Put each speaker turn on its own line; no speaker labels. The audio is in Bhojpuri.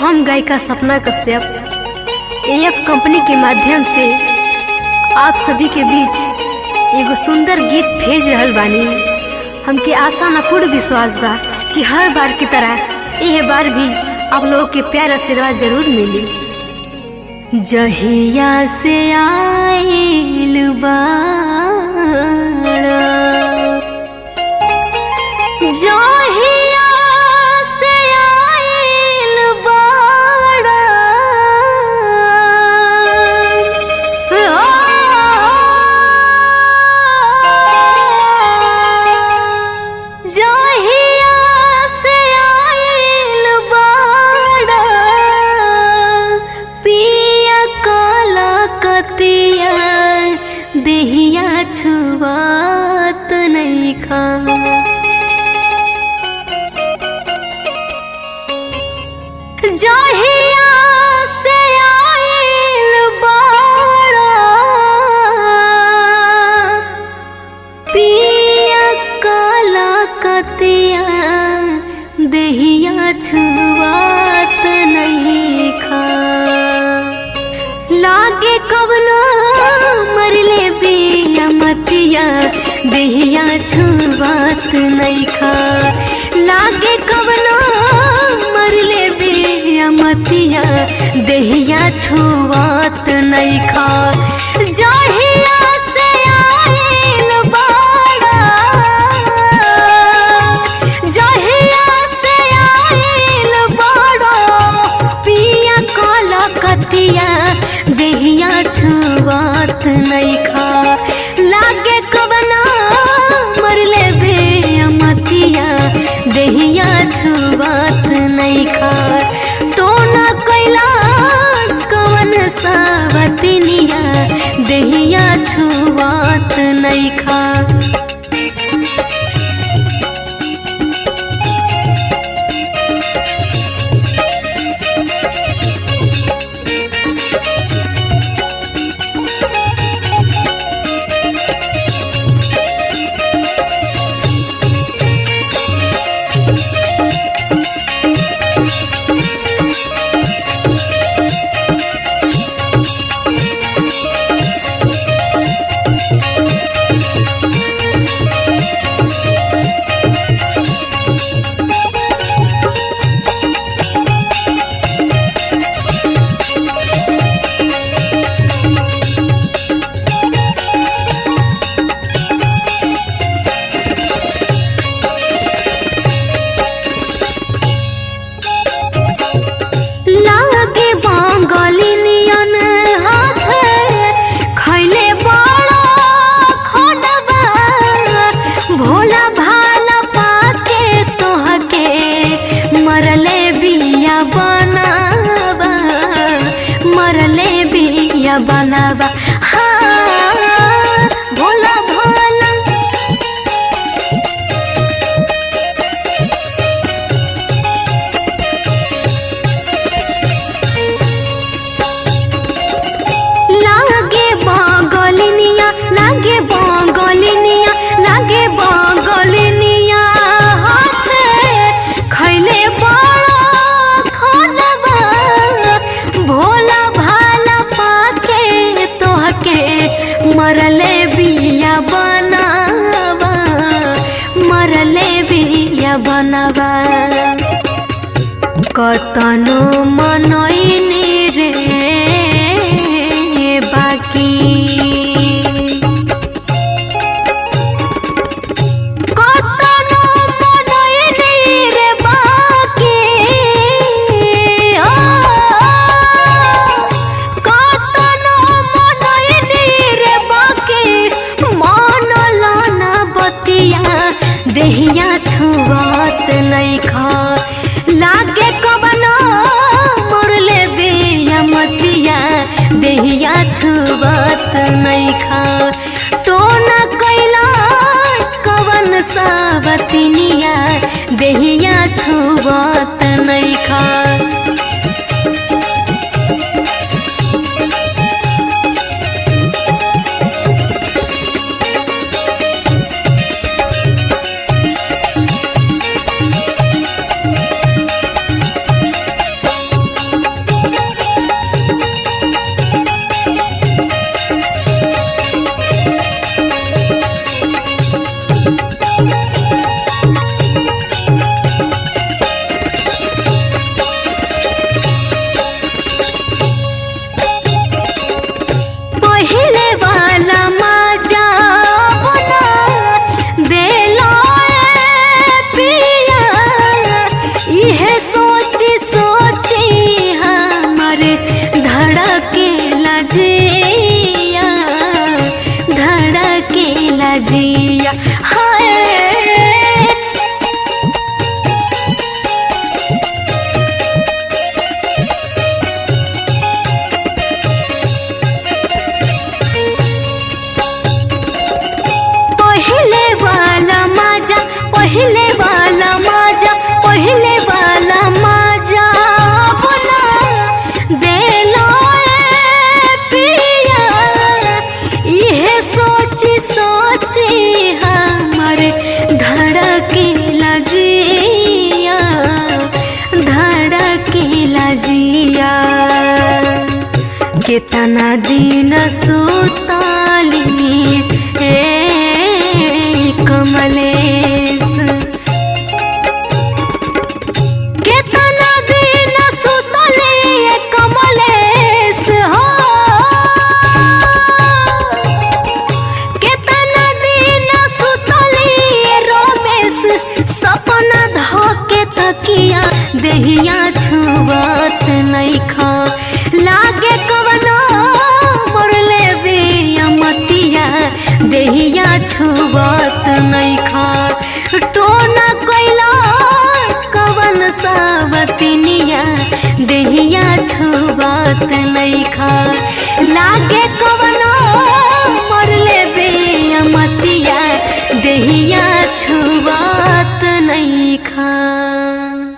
हम गायिका सपना कश्यप एएफ कंपनी के माध्यम से आप सभी के बीच एगो सुंदर गीत भेज रहल बानी हमके आशा न पूर्ण विश्वास बा कि हर बार की तरह यह बार भी आप लोगों के प्यार आशीर्वाद जरूर मिली जहिया से आइल बाड़ा जहिया से आइल बाड़ा जहिया से आइल बाड़ा पिया काला कतिया देहिया छुआत नहीं खा जहिया से आइल बाड़ा पिया काला कतिया देहिया छुआत नहीं खा लागे कवनो मरले बिया मतिया देहिया छुआत नहीं खा लागे कवनो मरले बिया मतिया देहिया छुआत नहीं खा जहिया से आइल बाड़ा जहिया से आइल बाड़ा पिया काला कतिया देहिया छुआत नहीं खा लागे कवना मरले बे मतिया देहिया छुआत नहीं खा टोना कैलाश कवन सावतनिया देहिया छुआत नहीं खा लागे बांगलिनियन हाथे खैले बड़ा खोदबा भोला भाला पाके तोहके मरले बिया बनाबा मरले बिया बनाबा हाँ भोला भाला लागे बांगलिनिया लागे बांगलिनिया लागे बांगलिनिया हाथे खैले बड़ा खानबा भोला भाला पाके तोहके मरले बिया बनावा मरले बिया बनावा कतनो मनैनी रे बाकी कतनो मनैनी रे बाकी ओ कतनो मनैनी रे बाकी मन लाना बतिया देहिया छुआत नहीं खा लागे कबनो मोरले बिया मतिया देहिया छुआत नहीं खा टोना कैलाश कवन सावतनिया देहिया छुआत नहीं खा केतना दिन सुतली ए कमलेश केतना दिन सुतली ए कमलेश हो केतना दिन सुतली ए रमेश सपना धके तकिया देहिया छुबत नइखा लागे कवनो मोरले बिया मतिया देहिया छुबत नइखा टोना कैलाश कवन सावतिनिया देहिया छुबत नइखा लागे कवनो मोरले बिया मतिया देहिया छुबत नइखा